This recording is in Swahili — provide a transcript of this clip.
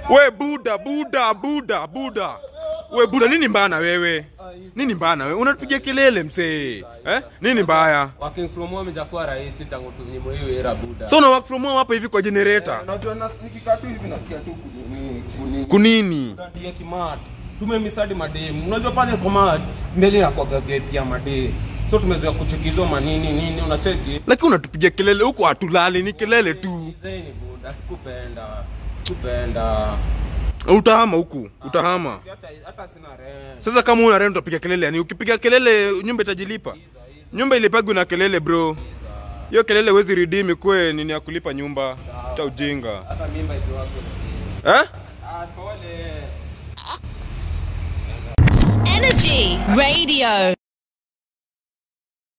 we buda buda buda buda we buda nini mbaya na wewe nini mbaya na wewe unatupigia kelele msee eh? nini mbaya working from home ijakuwa rahisi tangu tunyimwe hiyo era buda so una work from home hapa hivi kwa generator unajua na- nikikaa tu hivi nasikia tu kunini kunini kunini Ndio kimat tumemisadi mademu unajua pale komat mbele ya kwaga VIP ya mademu so tumezoea kuchukizwa manini nini unacheki lakini unatupigia kelele huku hatulali ni kelele tu Zeni buda sikupenda sikupenda utahama huku utahama Ukiacha- hata sina rent sasa kama una rent utapiga kelele yani ukipiga kelele nyumba itajilipa nyumba ilipagwi na kelele bro hiyo kelele huwezi redeem kwe nini ya kulipa nyumba cha ujinga hata mimba ikiwako eh? ah pole Energy Radio.